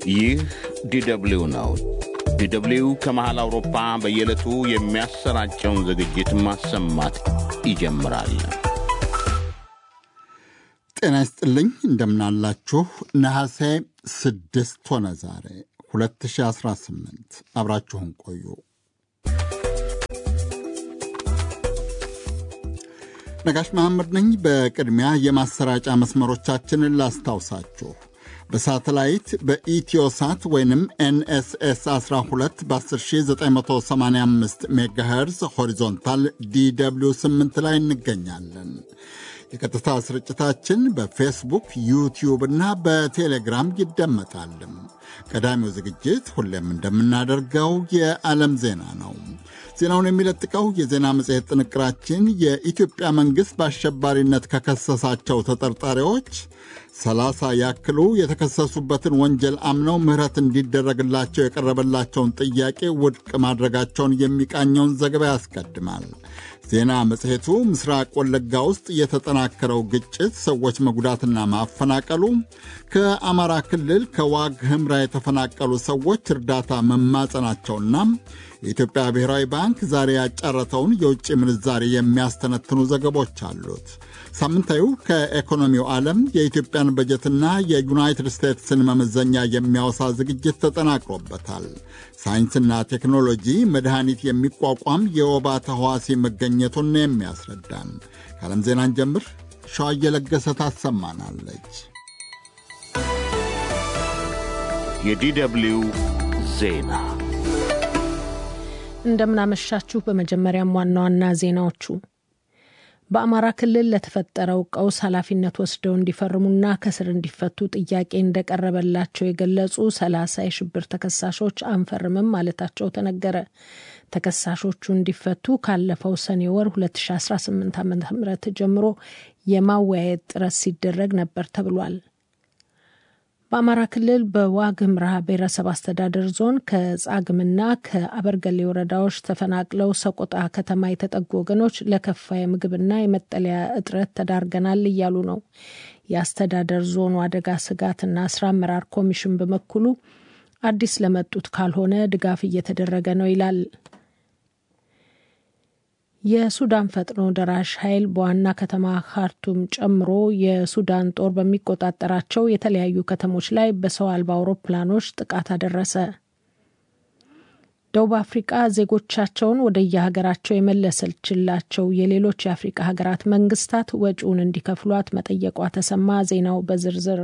ይህ ዲደብሊው ነው። ዲደብሊው ከመሃል አውሮፓ በየዕለቱ የሚያሰራጨውን ዝግጅት ማሰማት ይጀምራል። ጤና ይስጥልኝ፣ እንደምናላችሁ። ነሐሴ ስድስት ሆነ ዛሬ 2018። አብራችሁን ቆዩ። ነጋሽ መሐመድ ነኝ። በቅድሚያ የማሰራጫ መስመሮቻችንን ላስታውሳችሁ። በሳተላይት በኢትዮሳት ወይንም ኤንኤስኤስ 12 በ10985 ሜጋሄርዝ ሆሪዞንታል ዲw 8 ላይ እንገኛለን። የቀጥታ ስርጭታችን በፌስቡክ ዩቲዩብ እና በቴሌግራም ይደመጣል። ቀዳሚው ዝግጅት ሁሌም እንደምናደርገው የዓለም ዜና ነው። ዜናውን የሚለጥቀው የዜና መጽሔት ጥንቅራችን የኢትዮጵያ መንግሥት በአሸባሪነት ከከሰሳቸው ተጠርጣሪዎች ሰላሳ ያክሉ የተከሰሱበትን ወንጀል አምነው ምሕረት እንዲደረግላቸው የቀረበላቸውን ጥያቄ ውድቅ ማድረጋቸውን የሚቃኘውን ዘገባ ያስቀድማል። ዜና መጽሔቱ ምስራቅ ወለጋ ውስጥ የተጠናከረው ግጭት ሰዎች መጉዳትና ማፈናቀሉ፣ ከአማራ ክልል ከዋግ ህምራ የተፈናቀሉ ሰዎች እርዳታ መማጸናቸውና የኢትዮጵያ ብሔራዊ ባንክ ዛሬ ያጫረተውን የውጭ ምንዛሬ የሚያስተነትኑ ዘገቦች አሉት። ሳምንታዊው ከኢኮኖሚው ዓለም የኢትዮጵያን በጀትና የዩናይትድ ስቴትስን መመዘኛ የሚያወሳ ዝግጅት ተጠናቅሮበታል። ሳይንስና ቴክኖሎጂ መድኃኒት የሚቋቋም የወባ ተህዋሲ መገኘቱን የሚያስረዳን ከዓለም ዜናን ጀምር ሸዋ እየለገሰ ታሰማናለች። የዲደብሊው ዜና እንደምናመሻችሁ። በመጀመሪያም ዋና ዋና ዜናዎቹ በአማራ ክልል ለተፈጠረው ቀውስ ኃላፊነት ወስደው እንዲፈርሙና ከስር እንዲፈቱ ጥያቄ እንደቀረበላቸው የገለጹ ሰላሳ የሽብር ተከሳሾች አንፈርምም ማለታቸው ተነገረ። ተከሳሾቹ እንዲፈቱ ካለፈው ሰኔ ወር 2018 ዓ ም ጀምሮ የማወያየት ጥረት ሲደረግ ነበር ተብሏል። በአማራ ክልል በዋግ ኽምራ ብሔረሰብ አስተዳደር ዞን ከጻግምና ከአበርገሌ ወረዳዎች ተፈናቅለው ሰቆጣ ከተማ የተጠጉ ወገኖች ለከፋ የምግብና የመጠለያ እጥረት ተዳርገናል እያሉ ነው። የአስተዳደር ዞኑ አደጋ ስጋትና ስራ አመራር ኮሚሽን በበኩሉ አዲስ ለመጡት ካልሆነ ድጋፍ እየተደረገ ነው ይላል። የሱዳን ፈጥኖ ደራሽ ኃይል በዋና ከተማ ካርቱም ጨምሮ የሱዳን ጦር በሚቆጣጠራቸው የተለያዩ ከተሞች ላይ በሰው አልባ አውሮፕላኖች ጥቃት አደረሰ። ደቡብ አፍሪቃ ዜጎቻቸውን ወደ የሀገራቸው የመለሰችላቸው የሌሎች የአፍሪቃ ሀገራት መንግስታት ወጪውን እንዲከፍሏት መጠየቋ ተሰማ። ዜናው በዝርዝር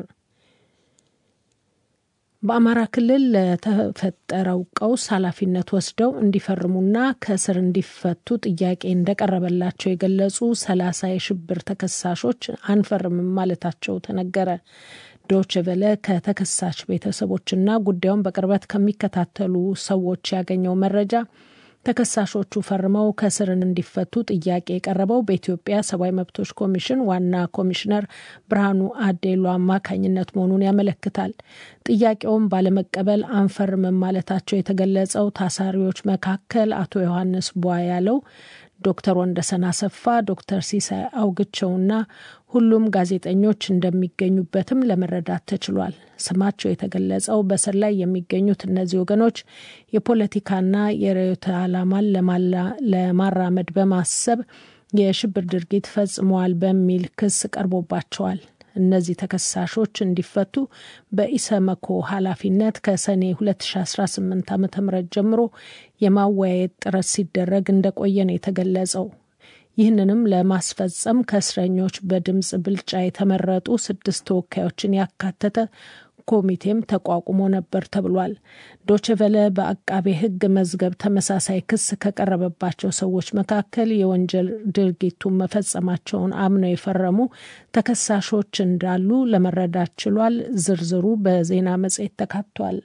በአማራ ክልል ለተፈጠረው ቀውስ ኃላፊነት ወስደው እንዲፈርሙና ከእስር እንዲፈቱ ጥያቄ እንደቀረበላቸው የገለጹ ሰላሳ የሽብር ተከሳሾች አንፈርምም ማለታቸው ተነገረ። ዶች ቨለ ከተከሳሽ ቤተሰቦችና ጉዳዩን በቅርበት ከሚከታተሉ ሰዎች ያገኘው መረጃ ተከሳሾቹ ፈርመው ከእስርን እንዲፈቱ ጥያቄ የቀረበው በኢትዮጵያ ሰብአዊ መብቶች ኮሚሽን ዋና ኮሚሽነር ብርሃኑ አዴሎ አማካኝነት መሆኑን ያመለክታል። ጥያቄውን ባለመቀበል አንፈርምም ማለታቸው የተገለጸው ታሳሪዎች መካከል አቶ ዮሐንስ ቧ ያለው ዶክተር ወንደሰን አሰፋ፣ ዶክተር ሲሳይ አውግቸውና ሁሉም ጋዜጠኞች እንደሚገኙበትም ለመረዳት ተችሏል። ስማቸው የተገለጸው በስር ላይ የሚገኙት እነዚህ ወገኖች የፖለቲካና የርዕዮተ ዓላማን ለማራመድ በማሰብ የሽብር ድርጊት ፈጽመዋል በሚል ክስ ቀርቦባቸዋል። እነዚህ ተከሳሾች እንዲፈቱ በኢሰመኮ ኃላፊነት ከሰኔ 2018 ዓ ም ጀምሮ የማወያየት ጥረት ሲደረግ እንደቆየ ነው የተገለጸው። ይህንንም ለማስፈጸም ከእስረኞች በድምፅ ብልጫ የተመረጡ ስድስት ተወካዮችን ያካተተ ኮሚቴም ተቋቁሞ ነበር ተብሏል። ዶችቨለ በአቃቤ ሕግ መዝገብ ተመሳሳይ ክስ ከቀረበባቸው ሰዎች መካከል የወንጀል ድርጊቱን መፈጸማቸውን አምነው የፈረሙ ተከሳሾች እንዳሉ ለመረዳት ችሏል። ዝርዝሩ በዜና መጽሔት ተካቷል።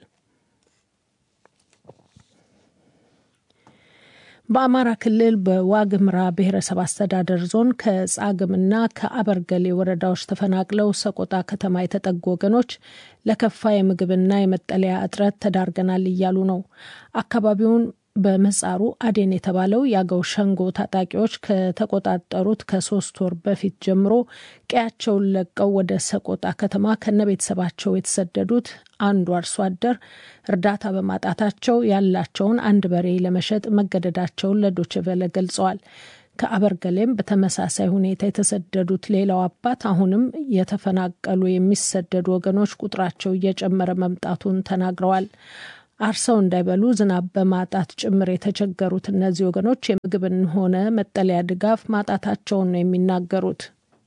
በአማራ ክልል በዋግ ኽምራ ብሔረሰብ አስተዳደር ዞን ከጻግምና ከአበርገሌ ወረዳዎች ተፈናቅለው ሰቆጣ ከተማ የተጠጉ ወገኖች ለከፋ የምግብና የመጠለያ እጥረት ተዳርገናል እያሉ ነው። አካባቢውን በምህጻሩ አዴን የተባለው የአገው ሸንጎ ታጣቂዎች ከተቆጣጠሩት ከሶስት ወር በፊት ጀምሮ ቀያቸውን ለቀው ወደ ሰቆጣ ከተማ ከነ ቤተሰባቸው የተሰደዱት አንዱ አርሶ አደር እርዳታ በማጣታቸው ያላቸውን አንድ በሬ ለመሸጥ መገደዳቸውን ለዶችቨለ ገልጸዋል። ከአበርገሌም በተመሳሳይ ሁኔታ የተሰደዱት ሌላው አባት አሁንም የተፈናቀሉ የሚሰደዱ ወገኖች ቁጥራቸው እየጨመረ መምጣቱን ተናግረዋል። አርሰው እንዳይበሉ ዝናብ በማጣት ጭምር የተቸገሩት እነዚህ ወገኖች የምግብን ሆነ መጠለያ ድጋፍ ማጣታቸውን ነው የሚናገሩት።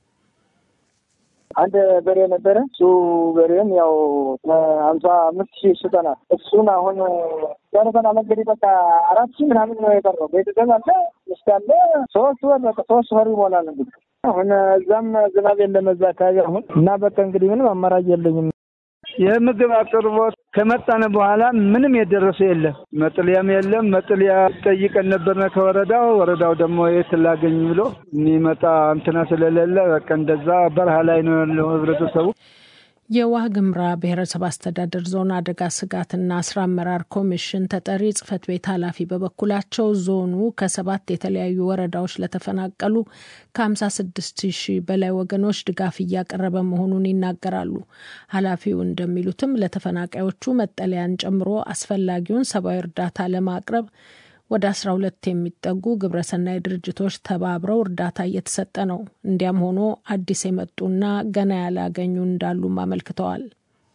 አንድ በሬ ነበረ። እሱ በሬም ያው ሀምሳ አምስት ሺህ ሽጠናል። እሱን አሁን ጨርሰን አመገድ በቃ አራት ሺህ ምናምን ነው የቀረው። ቤተሰብ አለ፣ ሚስት አለ። ሶስት ወር በቃ ሶስት ወር ይሞላል እንግዲህ አሁን እዛም ዝናብ የለም እዛ አካባቢ አሁን እና በቃ እንግዲህ ምንም አማራጭ የለኝም። የምግብ አቅርቦት ከመጣን በኋላ ምንም የደረሰ የለም። መጥለያም የለም። መጥለያ ጠይቀን ነበርነ ከወረዳው ወረዳው ደግሞ የት ላገኝ ብሎ የሚመጣ እንትና ስለሌለ በቃ እንደዛ በረሃ ላይ ነው ያለው ህብረተሰቡ። የዋግ ኽምራ ብሔረሰብ አስተዳደር ዞን አደጋ ስጋትና ስራ አመራር ኮሚሽን ተጠሪ ጽህፈት ቤት ኃላፊ በበኩላቸው ዞኑ ከሰባት የተለያዩ ወረዳዎች ለተፈናቀሉ ከ56 ሺህ በላይ ወገኖች ድጋፍ እያቀረበ መሆኑን ይናገራሉ። ኃላፊው እንደሚሉትም ለተፈናቃዮቹ መጠለያን ጨምሮ አስፈላጊውን ሰብአዊ እርዳታ ለማቅረብ ወደ 12 የሚጠጉ ግብረሰናይ ድርጅቶች ተባብረው እርዳታ እየተሰጠ ነው። እንዲያም ሆኖ አዲስ የመጡና ገና ያላገኙ እንዳሉም አመልክተዋል።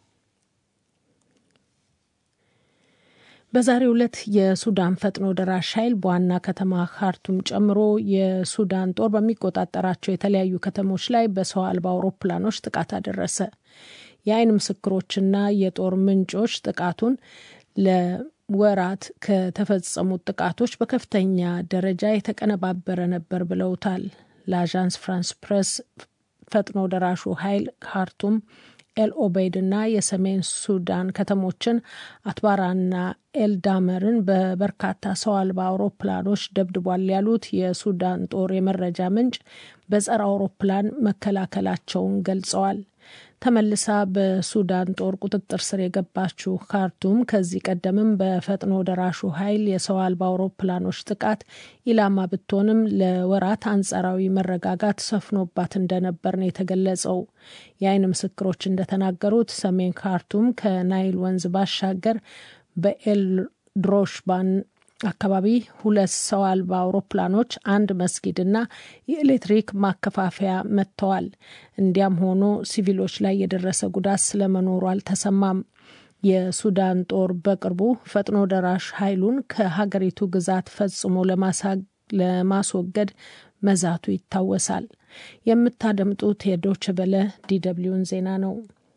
በዛሬው ዕለት የሱዳን ፈጥኖ ደራሽ ኃይል በዋና ከተማ ካርቱም ጨምሮ የሱዳን ጦር በሚቆጣጠራቸው የተለያዩ ከተሞች ላይ በሰው አልባ አውሮፕላኖች ጥቃት አደረሰ። የአይን ምስክሮችና የጦር ምንጮች ጥቃቱን ለወራት ከተፈጸሙት ጥቃቶች በከፍተኛ ደረጃ የተቀነባበረ ነበር ብለውታል። ለአዣንስ ፍራንስ ፕሬስ ፈጥኖ ደራሹ ኃይል ካርቱም ኤል ኦቤይድ እና የሰሜን ሱዳን ከተሞችን አትባራና ኤልዳመርን በበርካታ ሰው አልባ አውሮፕላኖች ደብድቧል ያሉት የሱዳን ጦር የመረጃ ምንጭ በጸረ አውሮፕላን መከላከላቸውን ገልጸዋል። ተመልሳ በሱዳን ጦር ቁጥጥር ስር የገባችው ካርቱም ከዚህ ቀደምም በፈጥኖ ደራሹ ኃይል የሰው አልባ አውሮፕላኖች ጥቃት ኢላማ ብትሆንም ለወራት አንጻራዊ መረጋጋት ሰፍኖባት እንደነበር ነው የተገለጸው። የአይን ምስክሮች እንደተናገሩት ሰሜን ካርቱም ከናይል ወንዝ ባሻገር በኤል ድሮሽባን አካባቢ ሁለት ሰው አልባ አውሮፕላኖች አንድ መስጊድና የኤሌክትሪክ ማከፋፈያ መጥተዋል። እንዲያም ሆኖ ሲቪሎች ላይ የደረሰ ጉዳት ስለመኖሩ አልተሰማም። የሱዳን ጦር በቅርቡ ፈጥኖ ደራሽ ኃይሉን ከሀገሪቱ ግዛት ፈጽሞ ለማስወገድ መዛቱ ይታወሳል። የምታደምጡት የዶች በለ ዲደብሊውን ዜና ነው።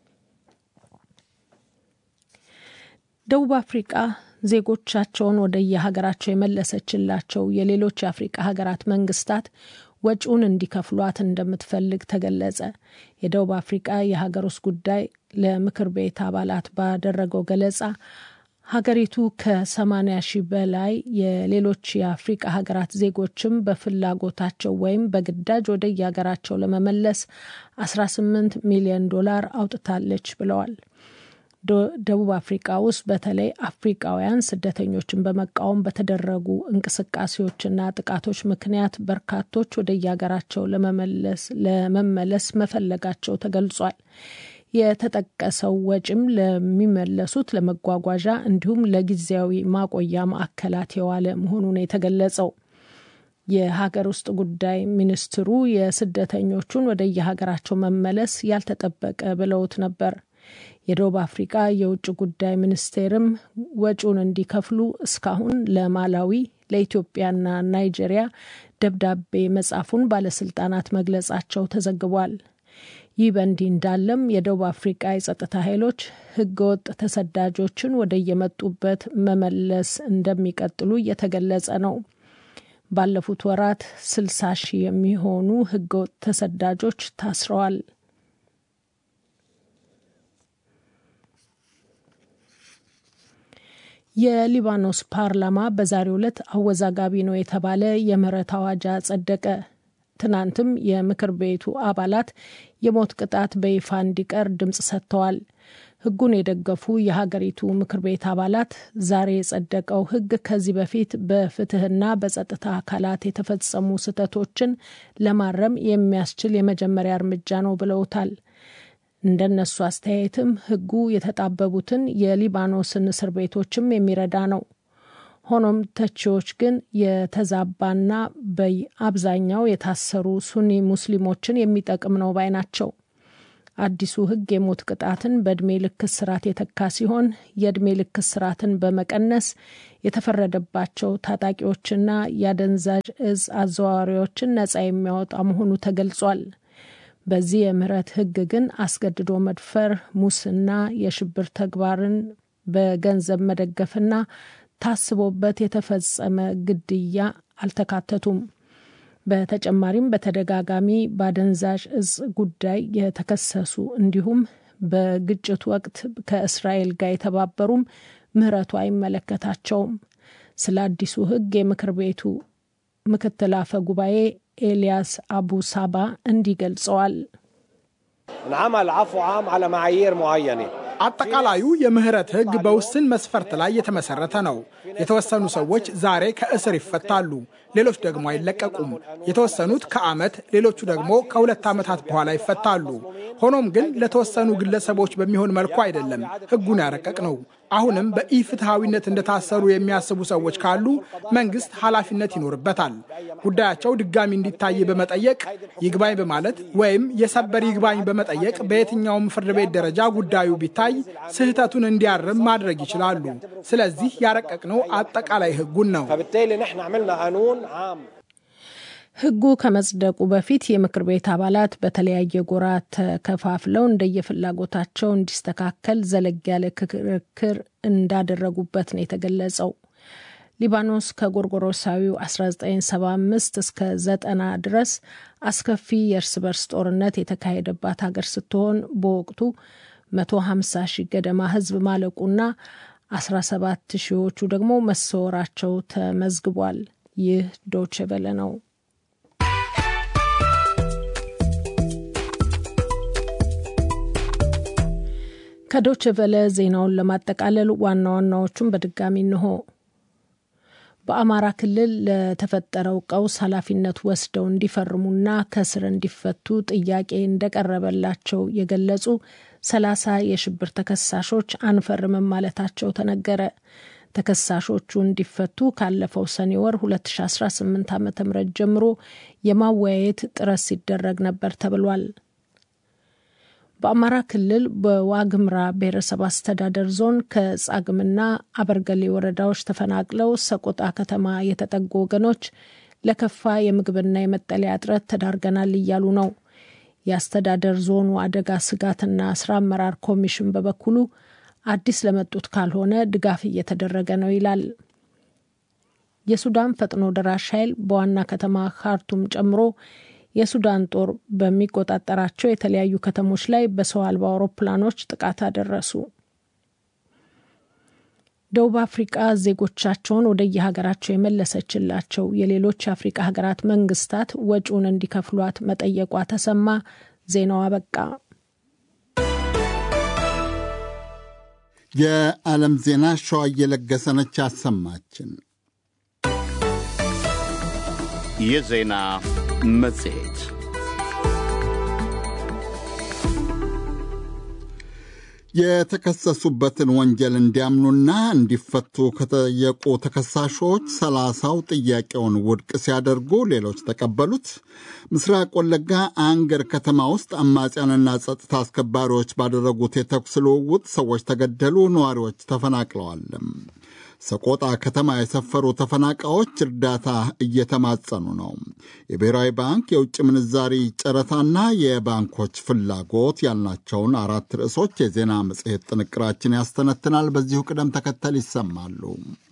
ደቡብ አፍሪቃ ዜጎቻቸውን ወደ የሀገራቸው የመለሰችላቸው የሌሎች የአፍሪቃ ሀገራት መንግስታት ወጪውን እንዲከፍሏት እንደምትፈልግ ተገለጸ። የደቡብ አፍሪቃ የሀገር ውስጥ ጉዳይ ለምክር ቤት አባላት ባደረገው ገለጻ ሀገሪቱ ከ80 ሺህ በላይ የሌሎች የአፍሪቃ ሀገራት ዜጎችም በፍላጎታቸው ወይም በግዳጅ ወደ የሀገራቸው ለመመለስ 18 ሚሊዮን ዶላር አውጥታለች ብለዋል። ደቡብ አፍሪቃ ውስጥ በተለይ አፍሪቃውያን ስደተኞችን በመቃወም በተደረጉ እንቅስቃሴዎችና ጥቃቶች ምክንያት በርካቶች ወደ የሀገራቸው ለመመለስ መፈለጋቸው ተገልጿል። የተጠቀሰው ወጪም ለሚመለሱት ለመጓጓዣ እንዲሁም ለጊዜያዊ ማቆያ ማዕከላት የዋለ መሆኑን የተገለጸው የሀገር ውስጥ ጉዳይ ሚኒስትሩ የስደተኞቹን ወደ የሀገራቸው መመለስ ያልተጠበቀ ብለውት ነበር። የደቡብ አፍሪቃ የውጭ ጉዳይ ሚኒስቴርም ወጪውን እንዲከፍሉ እስካሁን ለማላዊ ለኢትዮጵያና ናይጄሪያ ደብዳቤ መጻፉን ባለስልጣናት መግለጻቸው ተዘግቧል። ይህ በእንዲህ እንዳለም የደቡብ አፍሪቃ የጸጥታ ኃይሎች ህገወጥ ተሰዳጆችን ወደ የመጡበት መመለስ እንደሚቀጥሉ እየተገለጸ ነው። ባለፉት ወራት ስልሳ ሺህ የሚሆኑ ህገወጥ ተሰዳጆች ታስረዋል። የሊባኖስ ፓርላማ በዛሬው ዕለት አወዛጋቢ ነው የተባለ የምህረት አዋጅ አጸደቀ። ትናንትም የምክር ቤቱ አባላት የሞት ቅጣት በይፋ እንዲቀር ድምፅ ሰጥተዋል። ሕጉን የደገፉ የሀገሪቱ ምክር ቤት አባላት ዛሬ የጸደቀው ሕግ ከዚህ በፊት በፍትህና በጸጥታ አካላት የተፈጸሙ ስህተቶችን ለማረም የሚያስችል የመጀመሪያ እርምጃ ነው ብለውታል። እንደነሱ አስተያየትም ሕጉ የተጣበቡትን የሊባኖስን እስር ቤቶችም የሚረዳ ነው። ሆኖም ተቺዎች ግን የተዛባና በአብዛኛው የታሰሩ ሱኒ ሙስሊሞችን የሚጠቅም ነው ባይ ናቸው። አዲሱ ሕግ የሞት ቅጣትን በእድሜ ልክ እስራት የተካ ሲሆን የእድሜ ልክ እስራትን በመቀነስ የተፈረደባቸው ታጣቂዎችና የአደንዛዥ እጽ አዘዋዋሪዎችን ነጻ የሚያወጣ መሆኑ ተገልጿል። በዚህ የምህረት ሕግ ግን አስገድዶ መድፈር፣ ሙስና፣ የሽብር ተግባርን በገንዘብ መደገፍና ታስቦበት የተፈጸመ ግድያ አልተካተቱም። በተጨማሪም በተደጋጋሚ በአደንዛዥ እጽ ጉዳይ የተከሰሱ እንዲሁም በግጭት ወቅት ከእስራኤል ጋር የተባበሩም ምህረቱ አይመለከታቸውም። ስለ አዲሱ ሕግ የምክር ቤቱ ምክትል አፈ ጉባኤ ኤልያስ አቡ ሳባ እንዲህ ገልጸዋል። እንዓመል ዓፉ ዓም ዓለ መዓይር ሙዓየኔ አጠቃላዩ የምህረት ሕግ በውስን መስፈርት ላይ የተመሰረተ ነው። የተወሰኑ ሰዎች ዛሬ ከእስር ይፈታሉ፣ ሌሎች ደግሞ አይለቀቁም። የተወሰኑት ከዓመት ሌሎቹ ደግሞ ከሁለት ዓመታት በኋላ ይፈታሉ። ሆኖም ግን ለተወሰኑ ግለሰቦች በሚሆን መልኩ አይደለም ሕጉን ያረቀቅ ነው። አሁንም በኢፍትሐዊነት እንደታሰሩ የሚያስቡ ሰዎች ካሉ መንግስት ኃላፊነት ይኖርበታል። ጉዳያቸው ድጋሚ እንዲታይ በመጠየቅ ይግባኝ በማለት ወይም የሰበር ይግባኝ በመጠየቅ በየትኛውም ፍርድ ቤት ደረጃ ጉዳዩ ቢታይ ስህተቱን እንዲያርም ማድረግ ይችላሉ። ስለዚህ ያረቀቅነው አጠቃላይ ሕጉን ነው። فبالتالي نحن عملنا قانون عام ሕጉ ከመጽደቁ በፊት የምክር ቤት አባላት በተለያየ ጎራ ተከፋፍለው እንደየፍላጎታቸው እንዲስተካከል ዘለግ ያለ ክርክር እንዳደረጉበት ነው የተገለጸው። ሊባኖስ ከጎርጎሮሳዊው 1975 እስከ 90 ድረስ አስከፊ የእርስ በርስ ጦርነት የተካሄደባት ሀገር ስትሆን በወቅቱ 150 ሺህ ገደማ ሕዝብ ማለቁና 17 ሺዎቹ ደግሞ መሰወራቸው ተመዝግቧል። ይህ ዶቼ ቬለ ነው። ከዶቼ ቬለ ዜናውን ለማጠቃለል ዋና ዋናዎቹን በድጋሚ እንሆ። በአማራ ክልል ለተፈጠረው ቀውስ ኃላፊነት ወስደው እንዲፈርሙና ከስር እንዲፈቱ ጥያቄ እንደቀረበላቸው የገለጹ ሰላሳ የሽብር ተከሳሾች አንፈርምም ማለታቸው ተነገረ። ተከሳሾቹ እንዲፈቱ ካለፈው ሰኔ ወር 2018 ዓ ም ጀምሮ የማወያየት ጥረት ሲደረግ ነበር ተብሏል። በአማራ ክልል በዋግምራ ብሔረሰብ አስተዳደር ዞን ከጻግምና አበርገሌ ወረዳዎች ተፈናቅለው ሰቆጣ ከተማ የተጠጉ ወገኖች ለከፋ የምግብና የመጠለያ እጥረት ተዳርገናል እያሉ ነው። የአስተዳደር ዞኑ አደጋ ስጋትና ስራ አመራር ኮሚሽን በበኩሉ አዲስ ለመጡት ካልሆነ ድጋፍ እየተደረገ ነው ይላል። የሱዳን ፈጥኖ ደራሽ ኃይል በዋና ከተማ ካርቱም ጨምሮ የሱዳን ጦር በሚቆጣጠራቸው የተለያዩ ከተሞች ላይ በሰው አልባ አውሮፕላኖች ጥቃት አደረሱ። ደቡብ አፍሪቃ ዜጎቻቸውን ወደ የሀገራቸው የመለሰችላቸው የሌሎች የአፍሪቃ ሀገራት መንግስታት ወጪውን እንዲከፍሏት መጠየቋ ተሰማ። ዜናው አበቃ። የዓለም ዜና ሸዋ እየለገሰነች አሰማችን። የዜና መጽሔት የተከሰሱበትን ወንጀል እንዲያምኑና እንዲፈቱ ከጠየቁ ተከሳሾች ሰላሳው ጥያቄውን ውድቅ ሲያደርጉ ሌሎች ተቀበሉት። ምስራቅ ወለጋ አንገር ከተማ ውስጥ አማጽያንና ጸጥታ አስከባሪዎች ባደረጉት የተኩስ ልውውጥ ሰዎች ተገደሉ፣ ነዋሪዎች ተፈናቅለዋል። ሰቆጣ ከተማ የሰፈሩ ተፈናቃዮች እርዳታ እየተማጸኑ ነው። የብሔራዊ ባንክ የውጭ ምንዛሪ ጨረታና የባንኮች ፍላጎት ያልናቸውን አራት ርዕሶች የዜና መጽሔት ጥንቅራችን ያስተነትናል። በዚሁ ቅደም ተከተል ይሰማሉ።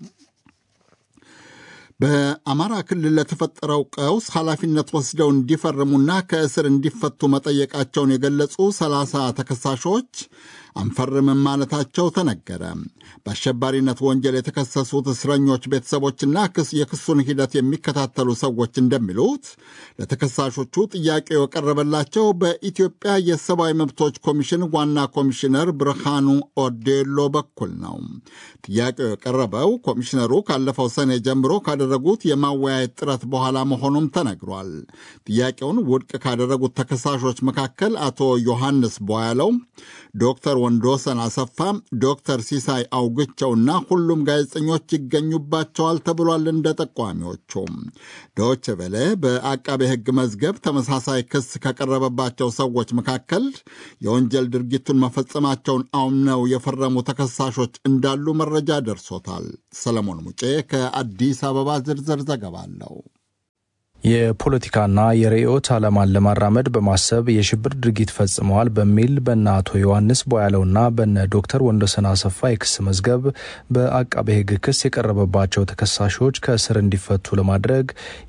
በአማራ ክልል ለተፈጠረው ቀውስ ኃላፊነት ወስደው እንዲፈርሙና ከእስር እንዲፈቱ መጠየቃቸውን የገለጹ ሰላሳ ተከሳሾች አንፈርምም ማለታቸው ተነገረ። በአሸባሪነት ወንጀል የተከሰሱት እስረኞች ቤተሰቦችና የክሱን ሂደት የሚከታተሉ ሰዎች እንደሚሉት ለተከሳሾቹ ጥያቄው የቀረበላቸው በኢትዮጵያ የሰብአዊ መብቶች ኮሚሽን ዋና ኮሚሽነር ብርሃኑ ኦዴሎ በኩል ነው። ጥያቄው የቀረበው ኮሚሽነሩ ካለፈው ሰኔ ጀምሮ ካደረጉት የማወያየት ጥረት በኋላ መሆኑም ተነግሯል። ጥያቄውን ውድቅ ካደረጉት ተከሳሾች መካከል አቶ ዮሐንስ ቦያለው፣ ዶክተር ወንዶሰን አሰፋ፣ ዶክተር ሲሳይ አውግቸውና ሁሉም ጋዜጠኞች ይገኙባቸዋል ተብሏል። እንደ ጠቋሚዎቹ ዶች ቬለ በአቃቤ ሕግ መዝገብ ተመሳሳይ ክስ ከቀረበባቸው ሰዎች መካከል የወንጀል ድርጊቱን መፈጸማቸውን አምነው የፈረሙ ተከሳሾች እንዳሉ መረጃ ደርሶታል። ሰለሞን ሙጬ ከአዲስ አበባ ዝርዝር ዘገባ አለው። የፖለቲካና የርዕዮት ዓላማን ለማራመድ በማሰብ የሽብር ድርጊት ፈጽመዋል በሚል በነ አቶ ዮሐንስ ቦያለውና በነ ዶክተር ወንዶሰን አሰፋ የክስ መዝገብ በአቃቤ ሕግ ክስ የቀረበባቸው ተከሳሾች ከእስር እንዲፈቱ ለማድረግ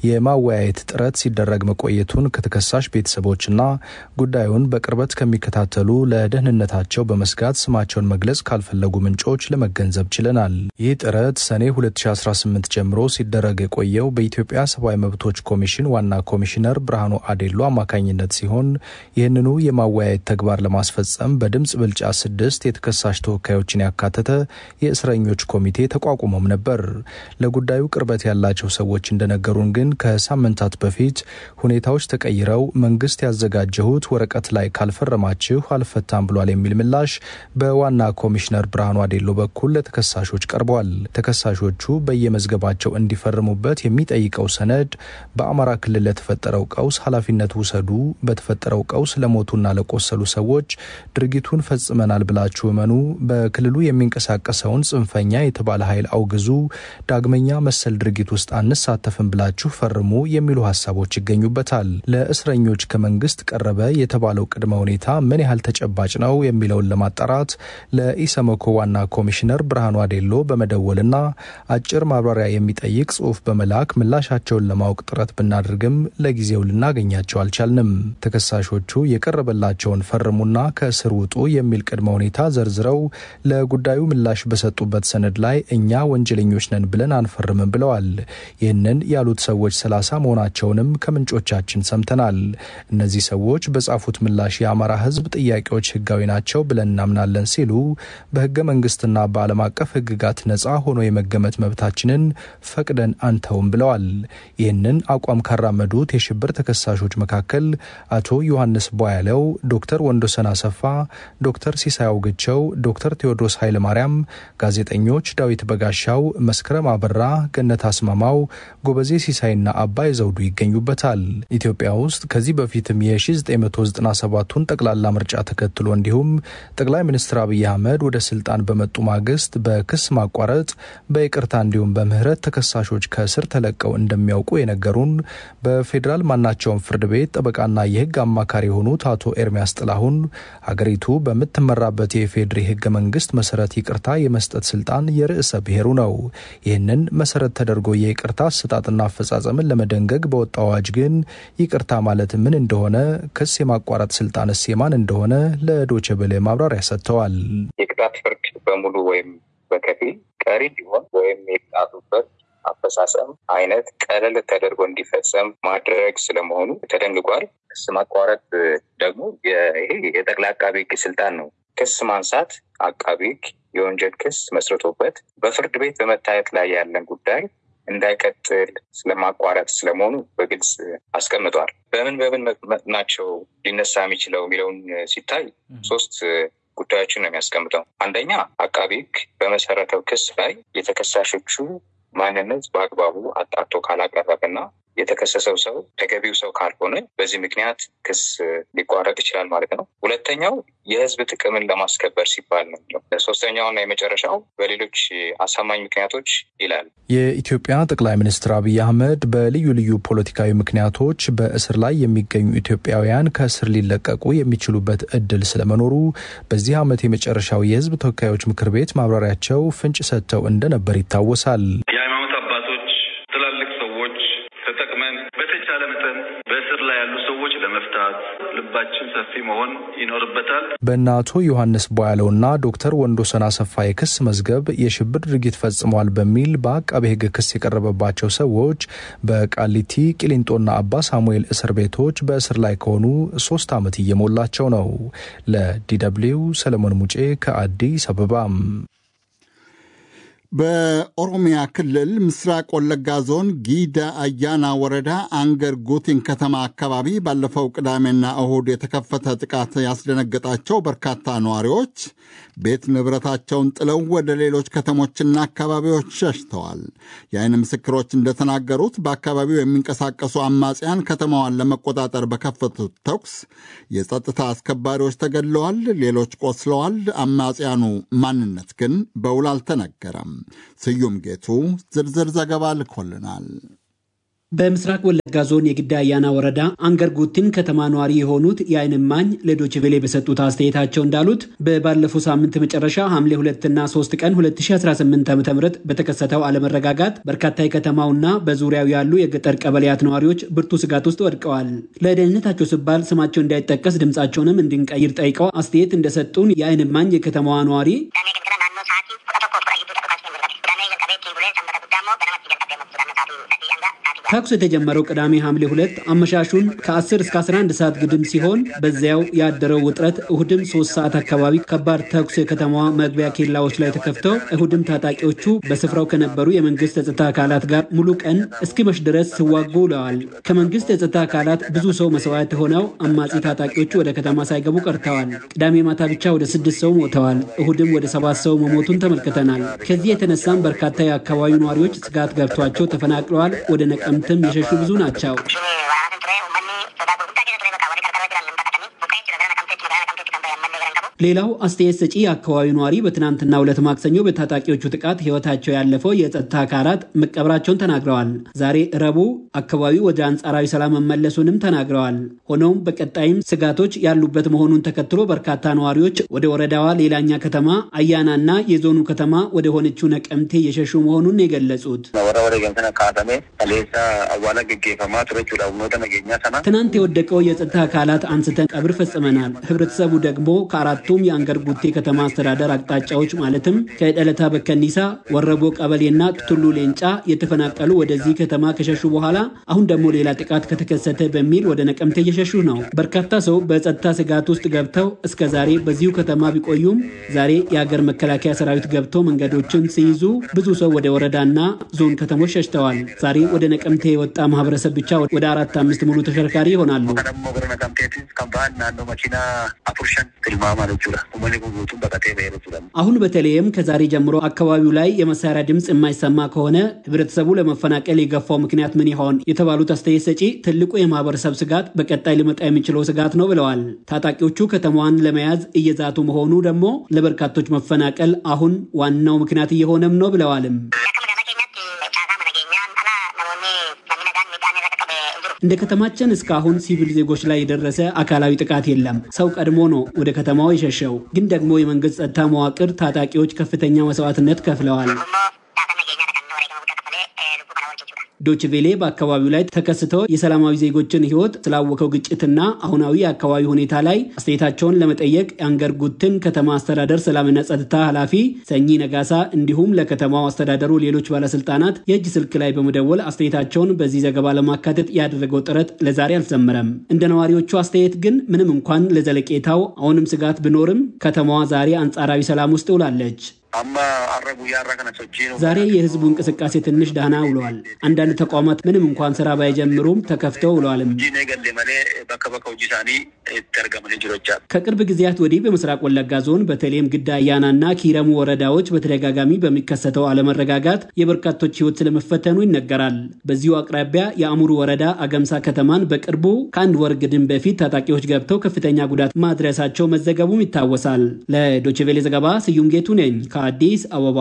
የማወያየት ጥረት ሲደረግ መቆየቱን ከተከሳሽ ቤተሰቦችና ጉዳዩን በቅርበት ከሚከታተሉ ለደህንነታቸው በመስጋት ስማቸውን መግለጽ ካልፈለጉ ምንጮች ለመገንዘብ ችለናል። ይህ ጥረት ሰኔ 2018 ጀምሮ ሲደረግ የቆየው በኢትዮጵያ ሰብአዊ መብቶች ኮሚሽን ዋና ኮሚሽነር ብርሃኑ አዴሎ አማካኝነት ሲሆን ይህንኑ የማወያየት ተግባር ለማስፈጸም በድምፅ ብልጫ ስድስት የተከሳሽ ተወካዮችን ያካተተ የእስረኞች ኮሚቴ ተቋቁሞም ነበር። ለጉዳዩ ቅርበት ያላቸው ሰዎች እንደነገሩን ግን ከሳምንታት በፊት ሁኔታዎች ተቀይረው መንግስት ያዘጋጀሁት ወረቀት ላይ ካልፈረማችሁ አልፈታም ብሏል የሚል ምላሽ በዋና ኮሚሽነር ብርሃኑ አዴሎ በኩል ለተከሳሾች ቀርቧል። ተከሳሾቹ በየመዝገባቸው እንዲፈርሙበት የሚጠይቀው ሰነድ በአማራ ክልል ለተፈጠረው ቀውስ ኃላፊነት ውሰዱ፣ በተፈጠረው ቀውስ ለሞቱና ለቆሰሉ ሰዎች ድርጊቱን ፈጽመናል ብላችሁ እመኑ፣ በክልሉ የሚንቀሳቀሰውን ጽንፈኛ የተባለ ኃይል አውግዙ፣ ዳግመኛ መሰል ድርጊት ውስጥ አንሳተፍም ብላችሁ ፈርሙ የሚሉ ሀሳቦች ይገኙበታል። ለእስረኞች ከመንግስት ቀረበ የተባለው ቅድመ ሁኔታ ምን ያህል ተጨባጭ ነው የሚለውን ለማጣራት ለኢሰመኮ ዋና ኮሚሽነር ብርሃኑ አዴሎ በመደወልና አጭር ማብራሪያ የሚጠይቅ ጽሑፍ በመላክ ምላሻቸውን ለማወቅ ጥረት ብናደርግም ለጊዜው ልናገኛቸው አልቻልንም። ተከሳሾቹ የቀረበላቸውን ፈርሙና ከእስር ውጡ የሚል ቅድመ ሁኔታ ዘርዝረው ለጉዳዩ ምላሽ በሰጡበት ሰነድ ላይ እኛ ወንጀለኞች ነን ብለን አንፈርምም ብለዋል። ይህንን ያሉት ሰዎች ሰላሳ መሆናቸውንም ከምንጮቻችን ሰምተናል። እነዚህ ሰዎች በጻፉት ምላሽ የአማራ ሕዝብ ጥያቄዎች ህጋዊ ናቸው ብለን እናምናለን ሲሉ በህገ መንግስትና በዓለም አቀፍ ህግጋት ነጻ ሆኖ የመገመት መብታችንን ፈቅደን አንተውም ብለዋል። ይህንን አቋም ካራመዱት የሽብር ተከሳሾች መካከል አቶ ዮሐንስ ቧያለው፣ ዶክተር ወንዶሰን አሰፋ፣ ዶክተር ሲሳይ አውግቸው፣ ዶክተር ቴዎድሮስ ኃይለማርያም፣ ጋዜጠኞች ዳዊት በጋሻው፣ መስከረም አበራ፣ ገነት አስማማው፣ ጎበዜ ሲሳይና አባይ ዘውዱ ይገኙበታል። ኢትዮጵያ ውስጥ ከዚህ በፊትም የ1997ቱን ጠቅላላ ምርጫ ተከትሎ እንዲሁም ጠቅላይ ሚኒስትር አብይ አህመድ ወደ ስልጣን በመጡ ማግስት በክስ ማቋረጥ፣ በይቅርታ እንዲሁም በምህረት ተከሳሾች ከእስር ተለቀው እንደሚያውቁ የነገሩን በፌዴራል ማናቸውም ፍርድ ቤት ጠበቃና የህግ አማካሪ የሆኑት አቶ ኤርሚያስ ጥላሁን ሀገሪቱ በምትመራበት የኢፌዴሪ ህገ መንግስት መሰረት ይቅርታ የመስጠት ስልጣን የርዕሰ ብሔሩ ነው። ይህንን መሰረት ተደርጎ የይቅርታ አሰጣጥና አፈጻጸምን ለመደንገግ በወጣው አዋጅ ግን ይቅርታ ማለት ምን እንደሆነ፣ ክስ የማቋረጥ ስልጣንስ የማን እንደሆነ ለዶቼ ቬለ ማብራሪያ ሰጥተዋል። የቅጣት ፍርድ በሙሉ ወይም በከፊል ቀሪ ሊሆን ወይም የቅጣቱበት አፈጻጸም አይነት ቀለል ተደርጎ እንዲፈጸም ማድረግ ስለመሆኑ ተደንግጓል። ክስ ማቋረጥ ደግሞ ይሄ የጠቅላይ አቃቢ ህግ ስልጣን ነው። ክስ ማንሳት አቃቢ ህግ የወንጀል ክስ መስርቶበት በፍርድ ቤት በመታየት ላይ ያለን ጉዳይ እንዳይቀጥል ስለማቋረጥ ስለመሆኑ በግልጽ አስቀምጧል። በምን በምን ናቸው ሊነሳ የሚችለው የሚለውን ሲታይ ሶስት ጉዳዮችን ነው የሚያስቀምጠው። አንደኛ አቃቢ ህግ በመሰረተው ክስ ላይ የተከሳሾቹ ማንነት በአግባቡ አጣርቶ ካላቀረበና የተከሰሰው ሰው ተገቢው ሰው ካልሆነ በዚህ ምክንያት ክስ ሊቋረጥ ይችላል ማለት ነው። ሁለተኛው የህዝብ ጥቅምን ለማስከበር ሲባል ነው። ሶስተኛውና የመጨረሻው በሌሎች አሳማኝ ምክንያቶች ይላል። የኢትዮጵያ ጠቅላይ ሚኒስትር አብይ አህመድ በልዩ ልዩ ፖለቲካዊ ምክንያቶች በእስር ላይ የሚገኙ ኢትዮጵያውያን ከእስር ሊለቀቁ የሚችሉበት እድል ስለመኖሩ በዚህ ዓመት የመጨረሻው የህዝብ ተወካዮች ምክር ቤት ማብራሪያቸው ፍንጭ ሰጥተው እንደነበር ይታወሳል። የሃይማኖት አባቶች፣ ትላልቅ ሰዎች ተጠቅመን በተቻለ መጠን በእስር ላይ ያሉ ሰዎች ለመፍታት ልባችን ሰፊ መሆን ይኖርበታል። በእነ አቶ ዮሐንስ ቦያለውና ዶክተር ወንዶሰን አሰፋ የክስ መዝገብ የሽብር ድርጊት ፈጽመዋል በሚል በአቃቤ ሕግ ክስ የቀረበባቸው ሰዎች በቃሊቲ ቂሊንጦና አባ ሳሙኤል እስር ቤቶች በእስር ላይ ከሆኑ ሶስት ዓመት እየሞላቸው ነው። ለዲደብሊው ሰለሞን ሙጬ ከአዲስ አበባም በኦሮሚያ ክልል ምስራቅ ወለጋ ዞን ጊዳ አያና ወረዳ አንገር ጉቲን ከተማ አካባቢ ባለፈው ቅዳሜና እሁድ የተከፈተ ጥቃት ያስደነገጣቸው በርካታ ነዋሪዎች ቤት ንብረታቸውን ጥለው ወደ ሌሎች ከተሞችና አካባቢዎች ሸሽተዋል። የዓይን ምስክሮች እንደተናገሩት በአካባቢው የሚንቀሳቀሱ አማጽያን ከተማዋን ለመቆጣጠር በከፈቱት ተኩስ የጸጥታ አስከባሪዎች ተገድለዋል፣ ሌሎች ቆስለዋል። አማጽያኑ ማንነት ግን በውል አልተነገረም። ስዩም ጌቱ ዝርዝር ዘገባ ልኮልናል። በምስራቅ ወለጋ ዞን የግዳ አያና ወረዳ አንገር ጉቲን ከተማ ነዋሪ የሆኑት የዓይን እማኝ ለዶይቼ ቬለ በሰጡት አስተያየታቸው እንዳሉት በባለፈው ሳምንት መጨረሻ ሐምሌ 2 እና 3 ቀን 2018 ዓ ም በተከሰተው አለመረጋጋት በርካታ የከተማውና በዙሪያው ያሉ የገጠር ቀበሌያት ነዋሪዎች ብርቱ ስጋት ውስጥ ወድቀዋል። ለደህንነታቸው ሲባል ስማቸው እንዳይጠቀስ ድምፃቸውንም እንድንቀይር ጠይቀው አስተያየት እንደሰጡን የዓይን እማኝ የከተማዋ ነዋሪ ተኩስ የተጀመረው ቅዳሜ ሐምሌ ሁለት አመሻሹን ከ10 እስከ 11 ሰዓት ግድም ሲሆን በዚያው ያደረው ውጥረት እሁድም ሶስት ሰዓት አካባቢ ከባድ ተኩስ የከተማዋ መግቢያ ኬላዎች ላይ ተከፍተው እሁድም ታጣቂዎቹ በስፍራው ከነበሩ የመንግስት የጸጥታ አካላት ጋር ሙሉ ቀን እስኪመሽ ድረስ ሲዋጉ ውለዋል። ከመንግስት የጸጥታ አካላት ብዙ ሰው መስዋዕት ሆነው አማጺ ታጣቂዎቹ ወደ ከተማ ሳይገቡ ቀርተዋል። ቅዳሜ ማታ ብቻ ወደ ስድስት ሰው ሞተዋል። እሁድም ወደ ሰባት ሰው መሞቱን ተመልክተናል። ከዚህ የተነሳም በርካታ የአካባቢው ነዋሪዎች ስጋት ገብቷቸው ተፈናቅለዋል። ወደ ነቀምትም የሸሹ ብዙ ናቸው። ሌላው አስተያየት ሰጪ የአካባቢው ነዋሪ በትናንትናው ዕለት ማክሰኞ በታጣቂዎቹ ጥቃት ሕይወታቸው ያለፈው የጸጥታ አካላት መቀበራቸውን ተናግረዋል። ዛሬ ረቡዕ አካባቢው ወደ አንጻራዊ ሰላም መመለሱንም ተናግረዋል። ሆኖም በቀጣይም ስጋቶች ያሉበት መሆኑን ተከትሎ በርካታ ነዋሪዎች ወደ ወረዳዋ ሌላኛ ከተማ አያናና የዞኑ ከተማ ወደ ሆነችው ነቀምቴ እየሸሹ መሆኑን የገለጹት ትናንት የወደቀው የጸጥታ አካላት አንስተን ቀብር ፈጽመናል። ህብረተሰቡ ደግሞ ከአራቱ ሁለቱም የአንገር ጉቴ ከተማ አስተዳደር አቅጣጫዎች ማለትም ከደለታ በከኒሳ፣ ወረቦ ቀበሌና ቱሉ ሌንጫ የተፈናቀሉ ወደዚህ ከተማ ከሸሹ በኋላ አሁን ደግሞ ሌላ ጥቃት ከተከሰተ በሚል ወደ ነቀምቴ እየሸሹ ነው። በርካታ ሰው በጸጥታ ስጋት ውስጥ ገብተው እስከ ዛሬ በዚሁ ከተማ ቢቆዩም ዛሬ የአገር መከላከያ ሰራዊት ገብተው መንገዶችን ሲይዙ ብዙ ሰው ወደ ወረዳና ዞን ከተሞች ሸሽተዋል። ዛሬ ወደ ነቀምቴ የወጣ ማህበረሰብ ብቻ ወደ አራት አምስት ሙሉ ተሽከርካሪ ይሆናሉ። አሁን በተለይም ከዛሬ ጀምሮ አካባቢው ላይ የመሳሪያ ድምፅ የማይሰማ ከሆነ ህብረተሰቡ ለመፈናቀል የገፋው ምክንያት ምን ይሆን የተባሉት አስተያየት ሰጪ ትልቁ የማህበረሰብ ስጋት በቀጣይ ሊመጣ የሚችለው ስጋት ነው ብለዋል። ታጣቂዎቹ ከተማዋን ለመያዝ እየዛቱ መሆኑ ደግሞ ለበርካቶች መፈናቀል አሁን ዋናው ምክንያት እየሆነም ነው ብለዋልም። እንደ ከተማችን እስካሁን ሲቪል ዜጎች ላይ የደረሰ አካላዊ ጥቃት የለም። ሰው ቀድሞ ነው ወደ ከተማው የሸሸው። ግን ደግሞ የመንግስት ጸጥታ መዋቅር ታጣቂዎች ከፍተኛ መስዋዕትነት ከፍለዋል። ዶችቬሌ በአካባቢው ላይ ተከስተው የሰላማዊ ዜጎችን ህይወት ስላወቀው ግጭትና አሁናዊ የአካባቢ ሁኔታ ላይ አስተያየታቸውን ለመጠየቅ የአንገር ጉትን ከተማ አስተዳደር ሰላምና ጸጥታ ኃላፊ ሰኚ ነጋሳ እንዲሁም ለከተማው አስተዳደሩ ሌሎች ባለስልጣናት የእጅ ስልክ ላይ በመደወል አስተያየታቸውን በዚህ ዘገባ ለማካተት ያደረገው ጥረት ለዛሬ አልሰመረም። እንደ ነዋሪዎቹ አስተያየት ግን ምንም እንኳን ለዘለቄታው አሁንም ስጋት ቢኖርም ከተማዋ ዛሬ አንጻራዊ ሰላም ውስጥ ውላለች። ዛሬ የህዝቡ እንቅስቃሴ ትንሽ ደህና ውለዋል። አንዳንድ ተቋማት ምንም እንኳን ስራ ባይጀምሩም ተከፍተው ውለዋልም። ከቅርብ ጊዜያት ወዲህ በምስራቅ ወለጋ ዞን በተለይም ግዳ አያናና ኪረሙ ወረዳዎች በተደጋጋሚ በሚከሰተው አለመረጋጋት የበርካቶች ህይወት ስለመፈተኑ ይነገራል። በዚሁ አቅራቢያ የአሙሩ ወረዳ አገምሳ ከተማን በቅርቡ ከአንድ ወር ግድም በፊት ታጣቂዎች ገብተው ከፍተኛ ጉዳት ማድረሳቸው መዘገቡም ይታወሳል። ለዶችቬሌ ዘገባ ስዩም ጌቱ ነኝ ከአዲስ አበባ።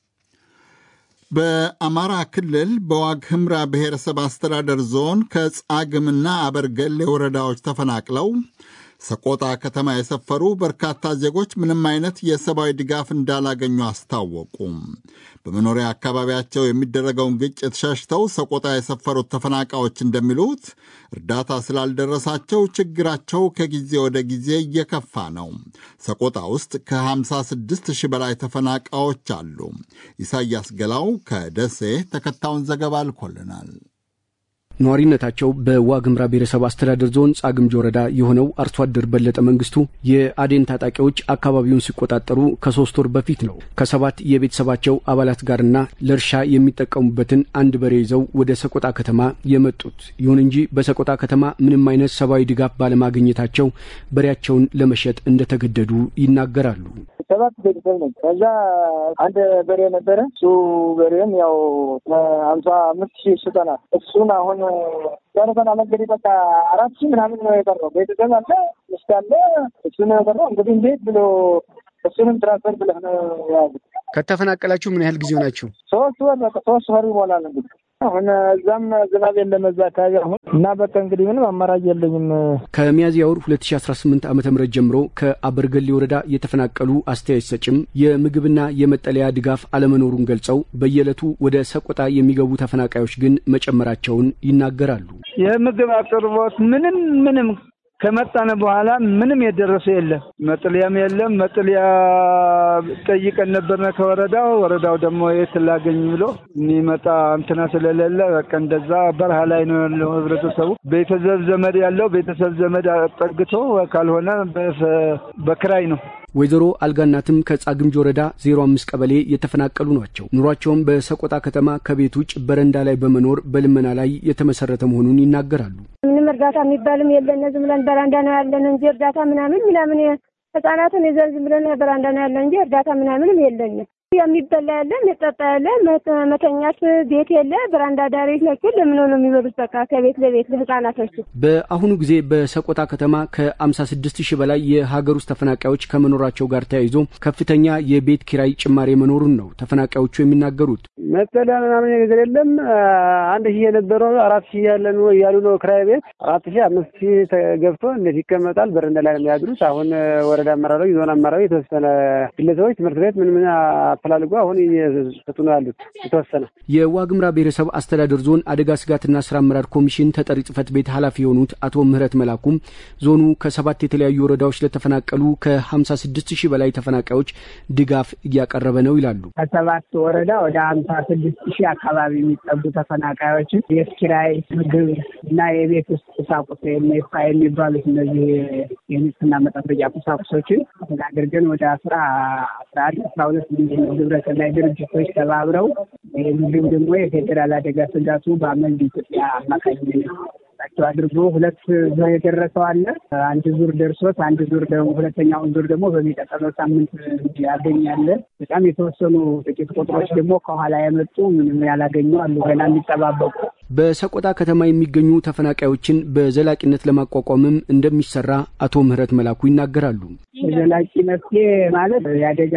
በአማራ ክልል በዋግ ህምራ ብሔረሰብ አስተዳደር ዞን ከጻግምና አበርገሌ ወረዳዎች ተፈናቅለው ሰቆጣ ከተማ የሰፈሩ በርካታ ዜጎች ምንም አይነት የሰብአዊ ድጋፍ እንዳላገኙ አስታወቁ። በመኖሪያ አካባቢያቸው የሚደረገውን ግጭት ሸሽተው ሰቆጣ የሰፈሩት ተፈናቃዮች እንደሚሉት እርዳታ ስላልደረሳቸው ችግራቸው ከጊዜ ወደ ጊዜ እየከፋ ነው። ሰቆጣ ውስጥ ከ56 ሺህ በላይ ተፈናቃዮች አሉ። ኢሳያስ ገላው ከደሴ ተከታዩን ዘገባ አልኮልናል። ነዋሪነታቸው በዋግምራ ብሔረሰብ አስተዳደር ዞን ጻግምጅ ወረዳ የሆነው አርሶ አደር በለጠ መንግስቱ የአዴን ታጣቂዎች አካባቢውን ሲቆጣጠሩ ከሶስት ወር በፊት ነው ከሰባት የቤተሰባቸው አባላት ጋርና ለእርሻ የሚጠቀሙበትን አንድ በሬ ይዘው ወደ ሰቆጣ ከተማ የመጡት። ይሁን እንጂ በሰቆጣ ከተማ ምንም አይነት ሰብአዊ ድጋፍ ባለማግኘታቸው በሬያቸውን ለመሸጥ እንደተገደዱ ይናገራሉ። ሰባት ቤተሰብ ነው። ከዛ አንድ በሬ ነበረ። እሱ በሬም ያው ሀምሳ አምስት ሺህ ሽጠናል። እሱን አሁን ጨርሰና መንገድ በቃ አራት ሺህ ምናምን ነው የቀረው። ቤተሰብ አለ፣ ሚስት አለ። እሱ ነው የቀረው። እንግዲህ እንዴት ብሎ እሱንም ትራንስፈር ብለህ ነው የያዙት። ከተፈናቀላችሁ ምን ያህል ጊዜ ሆናችሁ? ሶስት ወር በቃ ሶስት ወር ይሞላል እንግዲህ አሁን እዛም ዝናብ የለም እዛ አካባቢ አሁን እና በቃ እንግዲህ ምንም አማራጭ የለኝም። ከሚያዝያ ወር 2018 ዓ ም ጀምሮ ከአበርገሌ ወረዳ የተፈናቀሉ አስተያየት ሰጭም የምግብና የመጠለያ ድጋፍ አለመኖሩን ገልጸው በየዕለቱ ወደ ሰቆጣ የሚገቡ ተፈናቃዮች ግን መጨመራቸውን ይናገራሉ። የምግብ አቅርቦት ምንም ምንም ከመጣነ በኋላ ምንም የደረሰ የለም። መጥለያም የለም። መጥለያ ጠይቀን ነበርነ ከወረዳው ወረዳው ደግሞ የት ላገኝ ብሎ የሚመጣ እንትና ስለሌለ በቃ እንደዛ በረሃ ላይ ነው ያለው ህብረተሰቡ። ቤተሰብ ዘመድ ያለው ቤተሰብ ዘመድ ጠግቶ ካልሆነ በክራይ ነው። ወይዘሮ አልጋናትም ከጻግምጅ ወረዳ ዜሮ አምስት ቀበሌ የተፈናቀሉ ናቸው። ኑሯቸውም በሰቆጣ ከተማ ከቤት ውጭ በረንዳ ላይ በመኖር በልመና ላይ የተመሰረተ መሆኑን ይናገራሉ። ምንም እርዳታ የሚባልም የለን። ዝም ብለን በራንዳ ነው ያለን እንጂ እርዳታ ምናምን ምናምን ህጻናትን ይዘን ዝም ብለን በራንዳ ነው ያለን እንጂ እርዳታ ምናምንም የለንም። የሚበላ ያለ የሚጠጣ ያለ መተኛት ቤት የለ። በራንዳ ዳሪዎች ናቸው። ለምን ነው የሚበሉት? በቃ ከቤት ለቤት ለህጻናቶች። በአሁኑ ጊዜ በሰቆጣ ከተማ ከአምሳ ስድስት ሺህ በላይ የሀገር ውስጥ ተፈናቃዮች ከመኖራቸው ጋር ተያይዞ ከፍተኛ የቤት ኪራይ ጭማሪ መኖሩን ነው ተፈናቃዮቹ የሚናገሩት። መጠለያ ምናምን ነገር የለም። አንድ ሺህ የነበረው አራት ሺህ ያለ ነው እያሉ ነው ክራይ ቤት አራት ሺህ አምስት ሺህ ገብቶ እንዴት ይቀመጣል? በረንዳ ላይ ነው የሚያድሩት። አሁን ወረዳ አመራሮች፣ ዞን አመራሮች፣ የተወሰነ ግለሰቦች ትምህርት ቤት ምን ምን አፈላልጎ አሁን እየሰጡ ነው ያሉት የተወሰነ። የዋግምራ ብሔረሰብ አስተዳደር ዞን አደጋ ስጋትና ስራ አመራር ኮሚሽን ተጠሪ ጽህፈት ቤት ኃላፊ የሆኑት አቶ ምህረት መላኩም ዞኑ ከሰባት የተለያዩ ወረዳዎች ለተፈናቀሉ ከሀምሳ ስድስት ሺህ በላይ ተፈናቃዮች ድጋፍ እያቀረበ ነው ይላሉ። ከሰባት ወረዳ ወደ ሀምሳ ስድስት ሺህ አካባቢ የሚጠጉ ተፈናቃዮችን የቤት ኪራይ፣ ምግብ እና የቤት ውስጥ ቁሳቁስ ሜፋ የሚባሉት እነዚህ የንጽህና መጠበቂያ ቁሳቁሶችን አድርገን ወደ አስራ አስራ አንድ አስራ ሁለት ሚሊዮን ግብረሰናይ ድርጅቶች ተባብረው እንዲሁም ደግሞ የፌዴራል አደጋ ስጋቱ በአመንድ ኢትዮጵያ አማካኝነት ቸው አድርጎ ሁለት ዙር የደረሰው አለ። አንድ ዙር ደርሶት አንድ ዙር ደግሞ ሁለተኛውን ዙር ደግሞ በሚቀጥለው ሳምንት ያገኛለ። በጣም የተወሰኑ ጥቂት ቁጥሮች ደግሞ ከኋላ የመጡ ምንም ያላገኙ አሉ፣ ገና የሚጠባበቁ። በሰቆጣ ከተማ የሚገኙ ተፈናቃዮችን በዘላቂነት ለማቋቋምም እንደሚሰራ አቶ ምህረት መላኩ ይናገራሉ። ዘላቂ መፍትሄ ማለት የአደጋ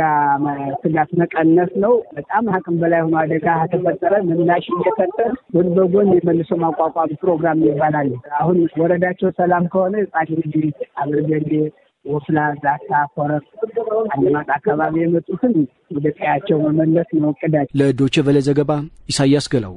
ስጋት መቀነስ ነው። በጣም አቅም በላይ ሆኖ አደጋ ተፈጠረ ምላሽ እየሰጠ ጎን በጎን የመልሶ ማቋቋም ፕሮግራም ይባላል። አሁን ወረዳቸው ሰላም ከሆነ ጻድንጅ፣ አብርገሌ፣ ወፍላ፣ ዛታ፣ ኮረፍ፣ አለማጣ አካባቢ የመጡትን ወደ ቀያቸው መመለስ ነው እቅዳቸው። ለዶቼ ቬለ ዘገባ ኢሳያስ ገላው።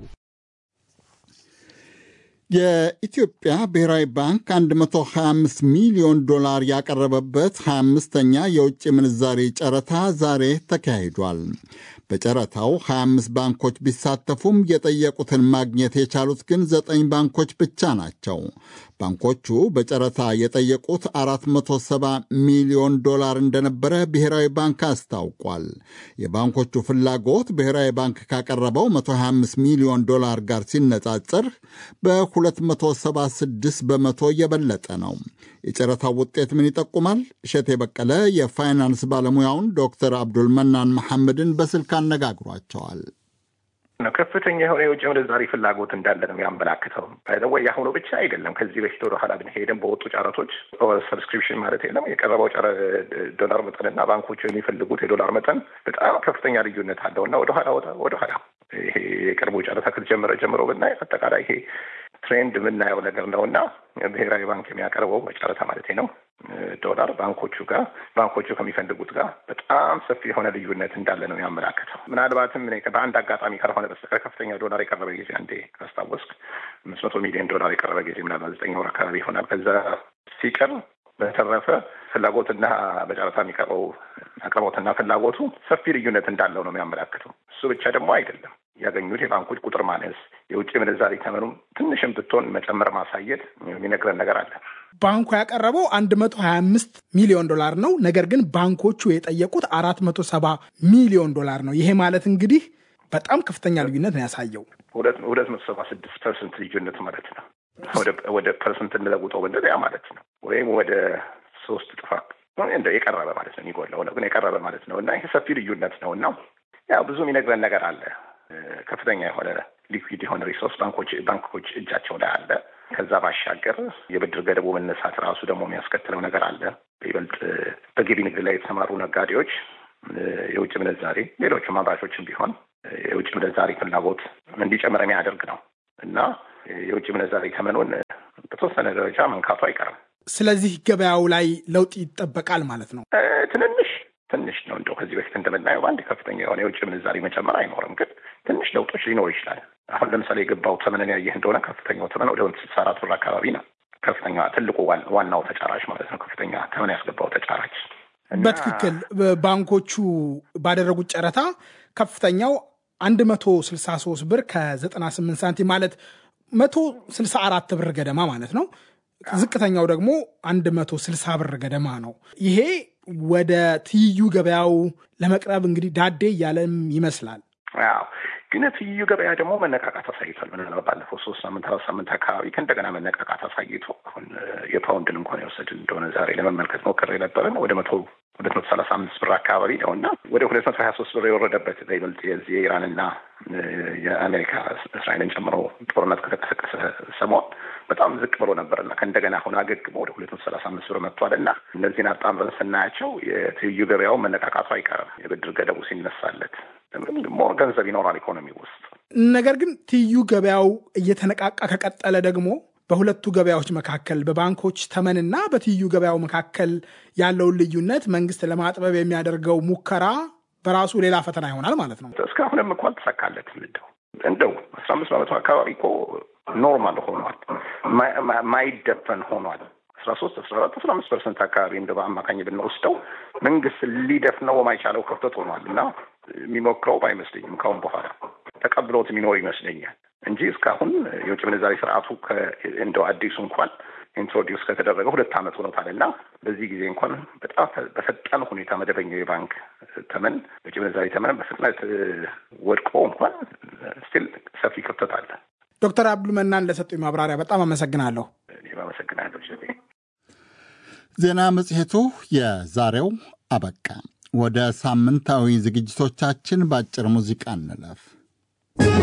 የኢትዮጵያ ብሔራዊ ባንክ 125 ሚሊዮን ዶላር ያቀረበበት 25ኛ የውጭ ምንዛሬ ጨረታ ዛሬ ተካሂዷል። በጨረታው 25 ባንኮች ቢሳተፉም የጠየቁትን ማግኘት የቻሉት ግን ዘጠኝ ባንኮች ብቻ ናቸው። ባንኮቹ በጨረታ የጠየቁት 470 ሚሊዮን ዶላር እንደነበረ ብሔራዊ ባንክ አስታውቋል። የባንኮቹ ፍላጎት ብሔራዊ ባንክ ካቀረበው 125 ሚሊዮን ዶላር ጋር ሲነጻጸር በ276 በመቶ የበለጠ ነው። የጨረታው ውጤት ምን ይጠቁማል? እሸቴ በቀለ የፋይናንስ ባለሙያውን ዶክተር አብዱል መናን መሐመድን በስልክ አነጋግሯቸዋል። ከፍተኛ የሆነ የውጭ ምንዛሪ ፍላጎት እንዳለ ነው የሚያመላክተው። ወይ የአሁኑ ብቻ አይደለም። ከዚህ በፊት ወደ ኋላ ብንሄድም በወጡ ጨረቶች ሰብስክሪፕሽን ማለት የለም የቀረበው ጨረ ዶላር መጠንና ባንኮቹ የሚፈልጉት የዶላር መጠን በጣም ከፍተኛ ልዩነት አለው እና ወደኋላ ወደኋላ ይሄ የቅርቡ ጨረታ ከተጀመረ ጀምሮ ብናይ አጠቃላይ ይሄ ትሬንድ የምናየው ነገር ነው እና ብሔራዊ ባንክ የሚያቀርበው በጨረታ ማለት ነው ዶላር ባንኮቹ ጋር ባንኮቹ ከሚፈልጉት ጋር በጣም ሰፊ የሆነ ልዩነት እንዳለ ነው ያመላከተው። ምናልባትም በአንድ አጋጣሚ ካልሆነ በስተቀር ከፍተኛ ዶላር የቀረበ ጊዜ አንዴ ካስታወስክ አምስት መቶ ሚሊዮን ዶላር የቀረበ ጊዜ ምናልባት ዘጠኝ ወር አካባቢ ይሆናል። ከዛ ሲቀር በተረፈ ፍላጎትና በጨረታ የሚቀርበው አቅርቦትና ፍላጎቱ ሰፊ ልዩነት እንዳለው ነው የሚያመላክተው። እሱ ብቻ ደግሞ አይደለም ያገኙት የባንኮች ቁጥር ማነስ፣ የውጭ ምንዛሪ ተመኑም ትንሽም ብትሆን መጨመር ማሳየት የሚነግረን ነገር አለ። ባንኩ ያቀረበው አንድ መቶ ሀያ አምስት ሚሊዮን ዶላር ነው። ነገር ግን ባንኮቹ የጠየቁት አራት መቶ ሰባ ሚሊዮን ዶላር ነው። ይሄ ማለት እንግዲህ በጣም ከፍተኛ ልዩነት ነው ያሳየው። ሁለት መቶ ሰባ ስድስት ፐርሰንት ልዩነት ማለት ነው። ወደ ፐርሰንት እንለውጠው ብንል ያ ማለት ነው። ወይም ወደ ሶስት ጥፋት እንደ የቀረበ ማለት ነው። የሚጎለው ነው ግን የቀረበ ማለት ነው እና ይሄ ሰፊ ልዩነት ነው እና ያው ብዙ የሚነግረን ነገር አለ። ከፍተኛ የሆነ ሊኩዊድ የሆነ ሪሶርስ ባንኮች ባንኮች እጃቸው ላይ አለ። ከዛ ባሻገር የብድር ገደቡ መነሳት ራሱ ደግሞ የሚያስከትለው ነገር አለ። በይበልጥ በገቢ ንግድ ላይ የተሰማሩ ነጋዴዎች የውጭ ምንዛሬ፣ ሌሎችም አምራቾችም ቢሆን የውጭ ምንዛሬ ፍላጎት እንዲጨምር የሚያደርግ ነው እና የውጭ ምንዛሬ ተመኑን በተወሰነ ደረጃ መንካቱ አይቀርም። ስለዚህ ገበያው ላይ ለውጥ ይጠበቃል ማለት ነው። ትንንሽ ትንሽ ነው እንደው ከዚህ በፊት እንደምናየው በአንድ ከፍተኛ የሆነ የውጭ ምንዛሬ መጨመር አይኖርም፣ ግን ትንሽ ለውጦች ሊኖር ይችላል። አሁን ለምሳሌ የገባው ተመንን ያየህ እንደሆነ ከፍተኛው ተመን ወደ ስልሳ አራት ብር አካባቢ ነው። ከፍተኛ ትልቁ ዋናው ተጫራች ማለት ነው። ከፍተኛ ተመን ያስገባው ተጫራች በትክክል ባንኮቹ ባደረጉት ጨረታ ከፍተኛው አንድ መቶ ስልሳ ሶስት ብር ከዘጠና ስምንት ሳንቲም ማለት መቶ ስልሳ አራት ብር ገደማ ማለት ነው። ዝቅተኛው ደግሞ አንድ መቶ ስልሳ ብር ገደማ ነው። ይሄ ወደ ትይዩ ገበያው ለመቅረብ እንግዲህ ዳዴ እያለም ይመስላል። አዎ ግን ትይዩ ገበያ ደግሞ መነቃቃት አሳይቷል። ምናልባት ባለፈው ሶስት ሳምንት አራት ሳምንት አካባቢ ከእንደገና መነቃቃት አሳይቶ አሁን የፓውንድን እንኳን የወሰድን እንደሆነ ዛሬ ለመመልከት ሞክሬ ነበረን ወደ መቶ ሁለት መቶ ሰላሳ አምስት ብር አካባቢ ነው እና ወደ ሁለት መቶ ሀያ ሶስት ብር የወረደበት በይበልጥ የዚህ የኢራንና የአሜሪካ እስራኤልን ጨምሮ ጦርነት ከተቀሰቀሰ ሰሞን በጣም ዝቅ ብሎ ነበር እና ከእንደገና አሁን አገግሞ ወደ ሁለት መቶ ሰላሳ አምስት ብር መጥቷል እና እነዚህን አጣምረን ስናያቸው የትይዩ ገበያው መነቃቃቱ አይቀርም የብድር ገደቡ ሲነሳለት ሞር ገንዘብ ይኖራል ኢኮኖሚ ውስጥ። ነገር ግን ትይዩ ገበያው እየተነቃቃ ከቀጠለ ደግሞ በሁለቱ ገበያዎች መካከል በባንኮች ተመንና በትይዩ ገበያው መካከል ያለውን ልዩነት መንግስት ለማጥበብ የሚያደርገው ሙከራ በራሱ ሌላ ፈተና ይሆናል ማለት ነው። እስካሁንም እኮ አልተሳካለትም። እንደው እንደው አስራ አምስት በመቶ አካባቢ እኮ ኖርማል ሆኗል፣ ማይደፈን ሆኗል። አስራ ሶስት አስራ አራት አስራ አምስት ፐርሰንት አካባቢ እንደ በአማካኝ ብንወስደው መንግስት ሊደፍነው የማይቻለው ክፍተት ሆኗል እና የሚሞክረው አይመስለኝም። ካሁን በኋላ ተቀብሎት የሚኖር ይመስለኛል እንጂ እስካሁን የውጭ ምንዛሬ ስርዓቱ እንደው አዲሱ እንኳን ኢንትሮዲውስ ከተደረገ ሁለት ዓመት ሆኖታል እና በዚህ ጊዜ እንኳን በጣም በፈጣን ሁኔታ መደበኛው የባንክ ተመን የውጭ ምንዛሬ ተመን በፍጥነት ወድቆ እንኳን ስቲል ሰፊ ክፍተት አለ። ዶክተር አብዱል መናን ለሰጡኝ ማብራሪያ በጣም አመሰግናለሁ። እኔም አመሰግናለሁ። ዜና መጽሔቱ የዛሬው አበቃ። ወደ ሳምንታዊ ዝግጅቶቻችን በአጭር ሙዚቃ እንለፍ።